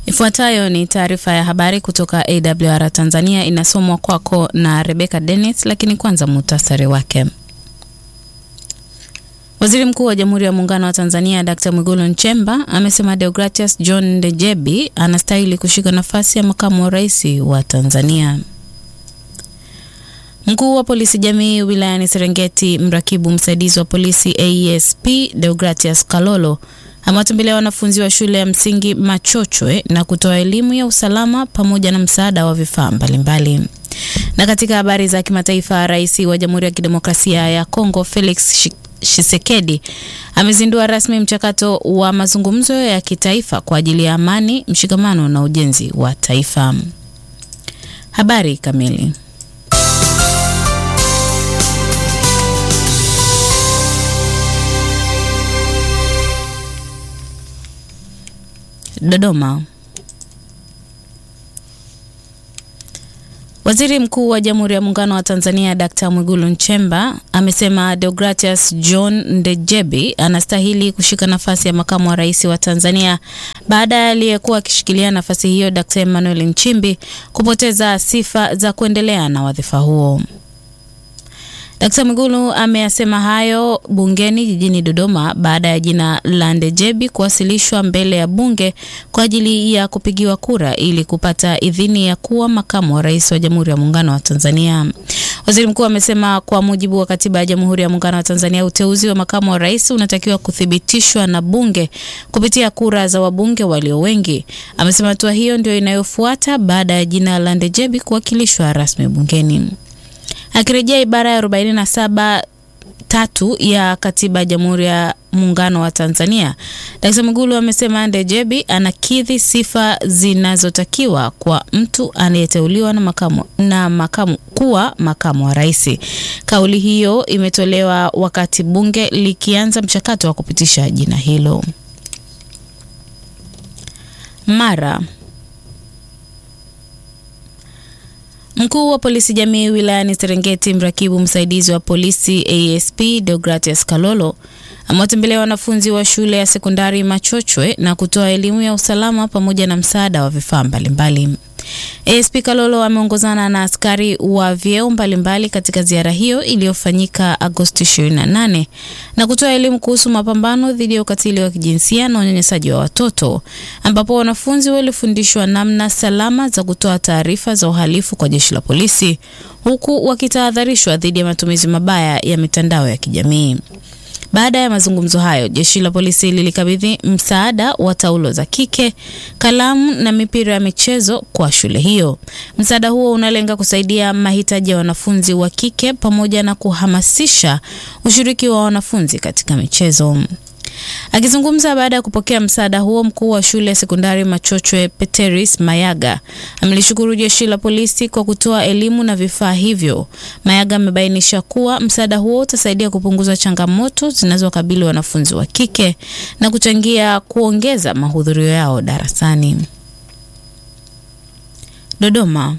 Ifuatayo ni taarifa ya habari kutoka AWR Tanzania, inasomwa kwako na Rebecca Dennis, lakini kwanza muhtasari wake. Waziri Mkuu wa Jamhuri ya Muungano wa Tanzania Dkt. Mwigulu Nchemba amesema Deogratias John Ndejebi anastahili kushika nafasi ya makamu wa rais wa Tanzania. Mkuu wa polisi jamii wilayani Serengeti, mrakibu msaidizi wa polisi AESP Deogratias Kalolo amewatembelea wanafunzi wa shule ya msingi Machochwe na kutoa elimu ya usalama pamoja na msaada wa vifaa mbalimbali. Na katika habari za kimataifa, rais wa Jamhuri ya Kidemokrasia ya Kongo Felix Tshisekedi amezindua rasmi mchakato wa mazungumzo ya kitaifa kwa ajili ya amani, mshikamano na ujenzi wa taifa. Habari kamili. Dodoma. Waziri Mkuu wa Jamhuri ya Muungano wa Tanzania Dkt. Mwigulu Nchemba amesema Deogratias John Ndejebi anastahili kushika nafasi ya makamu wa rais wa Tanzania baada ya aliyekuwa akishikilia nafasi hiyo Dkt. Emmanuel Nchimbi kupoteza sifa za kuendelea na wadhifa huo. Dkt. Mwigulu ameyasema hayo bungeni jijini Dodoma baada ya jina la Ndejebi kuwasilishwa mbele ya bunge kwa ajili ya kupigiwa kura ili kupata idhini ya kuwa makamu wa rais wa Jamhuri ya Muungano wa Tanzania. Waziri Mkuu amesema kwa mujibu wa Katiba ya Jamhuri ya Muungano wa Tanzania, uteuzi wa makamu wa rais unatakiwa kuthibitishwa na bunge kupitia kura za wabunge walio wengi. Amesema hatua hiyo ndio inayofuata baada ya jina la Ndejebi kuwakilishwa rasmi bungeni. Akirejea ibara ya 47 tatu ya katiba ya Jamhuri ya Muungano wa Tanzania, Dkt. Mwigulu amesema Ndejebi anakidhi sifa zinazotakiwa kwa mtu anayeteuliwa na makamu, na makamu kuwa makamu wa rais. Kauli hiyo imetolewa wakati bunge likianza mchakato wa kupitisha jina hilo. Mara Mkuu wa polisi jamii wilayani Serengeti, mrakibu msaidizi wa polisi ASP Deogratias Kalolo amewatembelea wanafunzi wa shule ya sekondari Machochwe na kutoa elimu ya usalama pamoja na msaada wa vifaa mbalimbali. ASP Kalolo ameongozana na askari wa vyeo mbalimbali katika ziara hiyo iliyofanyika Agosti 28 na kutoa elimu kuhusu mapambano dhidi ya ukatili wa kijinsia na unyanyasaji wa watoto, ambapo wanafunzi walifundishwa namna salama za kutoa taarifa za uhalifu kwa jeshi la polisi, huku wakitahadharishwa dhidi ya matumizi mabaya ya mitandao ya kijamii. Baada ya mazungumzo hayo, jeshi la polisi lilikabidhi msaada wa taulo za kike, kalamu na mipira ya michezo kwa shule hiyo. Msaada huo unalenga kusaidia mahitaji ya wanafunzi wa kike pamoja na kuhamasisha ushiriki wa wanafunzi katika michezo. Akizungumza baada ya kupokea msaada huo, mkuu wa shule ya sekondari Machochwe Peteris Mayaga amelishukuru jeshi la polisi kwa kutoa elimu na vifaa hivyo. Mayaga amebainisha kuwa msaada huo utasaidia kupunguza changamoto zinazowakabili wanafunzi wa kike na kuchangia kuongeza mahudhurio yao darasani. Dodoma.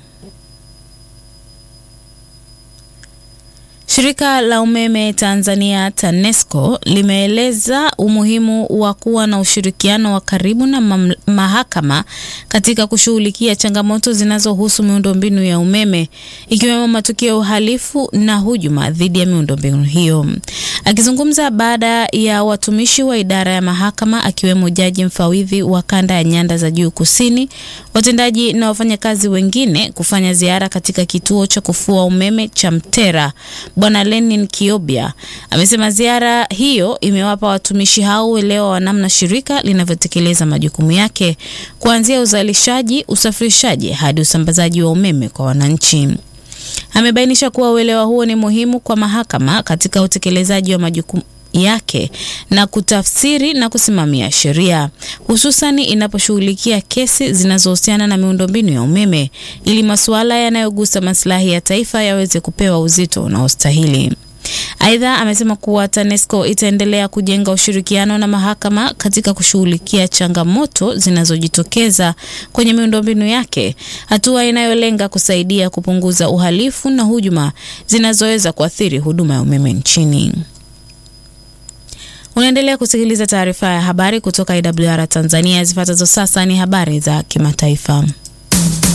Shirika la umeme Tanzania TANESCO limeeleza umuhimu wa kuwa na ushirikiano wa karibu na mahakama katika kushughulikia changamoto zinazohusu miundombinu ya umeme ikiwemo matukio ya uhalifu na hujuma dhidi ya miundombinu hiyo. Akizungumza baada ya watumishi wa idara ya mahakama akiwemo jaji mfawidhi wa kanda ya Nyanda za Juu Kusini, watendaji na wafanyakazi wengine kufanya ziara katika kituo cha kufua umeme cha Mtera, Bwana Lenin Kiobia amesema ziara hiyo imewapa watumishi hao uelewa wa namna shirika linavyotekeleza majukumu yake kuanzia uzalishaji, usafirishaji hadi usambazaji wa umeme kwa wananchi. Amebainisha kuwa uelewa huo ni muhimu kwa mahakama katika utekelezaji wa majukumu yake na kutafsiri na kusimamia sheria hususani inaposhughulikia kesi zinazohusiana na miundombinu ya umeme ili masuala yanayogusa maslahi ya taifa yaweze kupewa uzito unaostahili. Aidha, amesema kuwa TANESCO itaendelea kujenga ushirikiano na mahakama katika kushughulikia changamoto zinazojitokeza kwenye miundombinu yake, hatua inayolenga kusaidia kupunguza uhalifu na hujuma zinazoweza kuathiri huduma ya umeme nchini. Unaendelea kusikiliza taarifa ya habari kutoka IWR Tanzania. Zifuatazo sasa ni habari za kimataifa.